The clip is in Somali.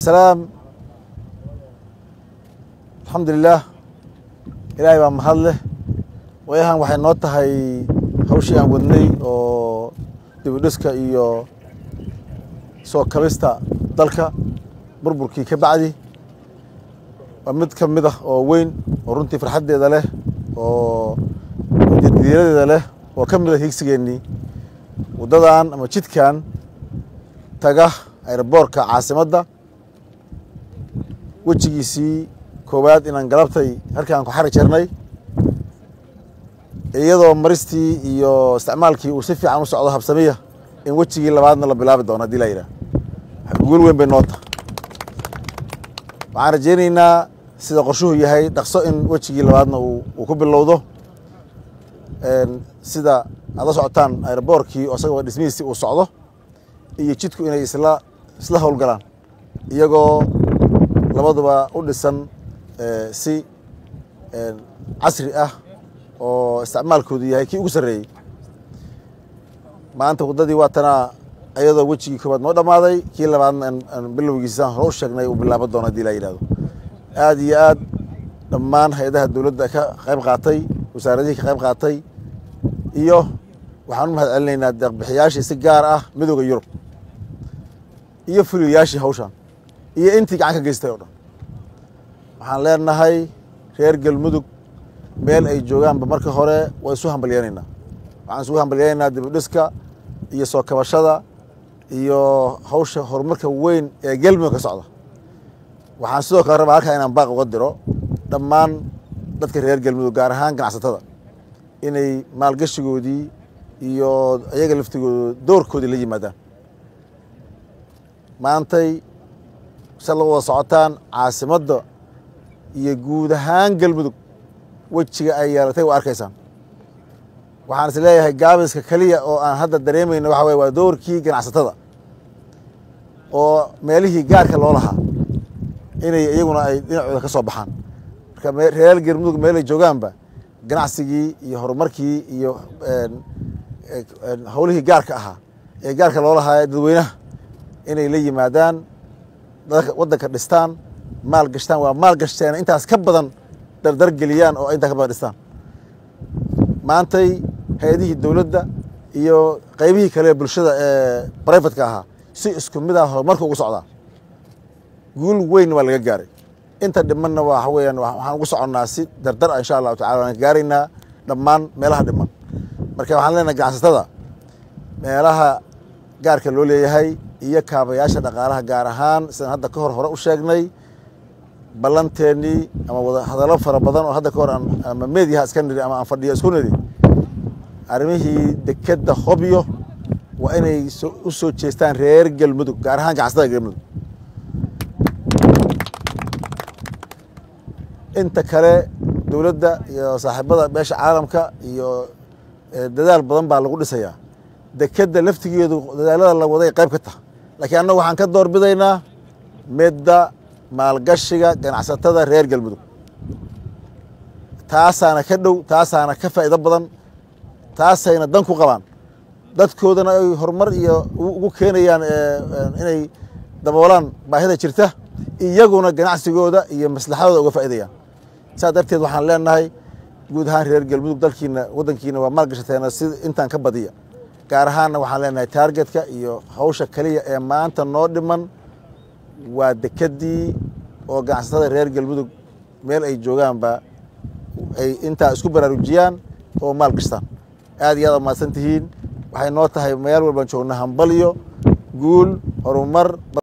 bacdisalaam alxamdulilaah ilaahay baa mahad leh waayahan waxay noo tahay hawshii aan wadnay oo dibidhiska iyo soo kabista dalka burburkii ka bacdi waa mid ka mid ah oo weyn oo runtii farxaddeeda leh oo jadiiradeeda leh oo ka mid a hiigsigeennii waddadan ama jidkan taga aeroboortka caasimadda wejigiisii koowaad inaan galabtay halkaan ku xari jirnay iyadoo maristii iyo isticmaalkii uu si fiican u socdo habsamiya in wejigii labaadna la bilaabi doono hadii la yidhah guul weyn bay noota waxaan rajaynaynaa sida qorshuhu yahay dhaqso in wejigii labaadna uu ku bilowdo sida aad la socotaan aeroboorkii oo isagoo dhismihiisii uu socdo iyo jidku inay isla isla howlgalaan iyagoo labaduba u dhisan si casri ah oo isticmaalkoodu yahay kii ugu sarreeyey maanta waddadii waa tanaa iyadoo wejigii koobaad noo dhammaaday kii labaadna aan bilowgiisaan hore u sheegnay uu bilaaban doono hadii la yidhahdo aad iyo aad dhammaan hay-adaha dowladda ka qayb qaatay wasaaradihii ka qayb qaatay iyo waxaan u mahad celinaynaa deeqbixiyaashii si gaar ah midooda yurub iyo fuliyayaashii hawshan iyo intii gacan ka geystay oo dhan waxaan leenahay reer galmudug meel ay joogaanba marka hore waa isu hambalyeynaynaa waxaan isugu hambalyeynaynaa dibidhiska iyo soo kabashada iyo hawsha horumarka weyn ee galmudug ka socda waxaan sidoo kale rabaa halkaa inaan baaq uga diro dhammaan dadka reer galmudug gaar ahaan ganacsatada inay maalgashigoodii iyo iyaga laftigooda doorkoodii la yimaadaan maantay sa la wada socotaan caasimadda iyo guud ahaan galmudug wejiga ay yeelatay waa arkaysaan waxaan is leeyahay gaabiska keliya oo aan hadda dareemayno waxa weye waa doorkii ganacsatada oo meelihii gaarka loo lahaa inay iyaguna ay dhinacooda ka soo baxaan marka reer galmudug meelay joogaanba ganacsigii iyo horumarkii iyo howlihii gaarka ahaa ee gaarka loo lahaa dadweynaha inay la yimaadaan waddanka dhistaan maal gashtaan waa maal gashteen intaas ka badan dardar geliyaan oo intaa ka badan dhistaan maantay hay-adihii dowladda iyo qeybihii kale ee bulshada ee brivatka ahaa si isku mid ah horumarka ugu socdaa guul weyn waa laga gaaray inta dhimanna waxa weeyaan waxaan ugu soconnaa si dardar ah insha allahu tacala waan gaaraynaa dhammaan meelaha dhiman marka waxaan leenahay ganacsatada meelaha gaarka loo leeyahay iyo kaabayaasha dhaqaalaha gaar ahaan sidaan hadda ka hor hore u sheegnay ballanteennii ama wada hadallo fara badan oo hadda ka hor ama meediyaha iska niri ama aan fadhiyo isku niri arrimihii dekedda hobyo waa inay u soo jeestaan reer galmudug gaar ahaan ganacsatada galmudug inta kale dowladda iyo saaxiibada beesha caalamka iyo dadaal badan baa lagu dhisayaa dekedda laftigeedu dadaalada la waday qayb ka taha laakiin annagu waxaan ka door bidaynaa midda maalgashiga ganacsatada reer galmudug taasaana ka dhow taasaana ka faa'iido badan taasayna dan ku qabaan dadkoodana ay horumar iyo ugu keenayaan inay daboolaan baahida jirta iyaguna ganacsigooda iyo maslaxadooda uga faa'iidayaan saas darteed waxaan leenahay guud ahaan reer galmudug dalkiina waddankiina waa maalgashateena si intaan ka badiya gaar ahaanna waxaan leenahay taargetka iyo hawsha keliya ee maanta noo dhiman waa dekeddii oo ganacsatada reer galmudug meel ay joogaanba ay intaa isku baraarujiyaan oo maal gashtaan aad iyo aad umahadsan tihiin waxay noo tahay meel walbaan joogna hambalyo guul horumar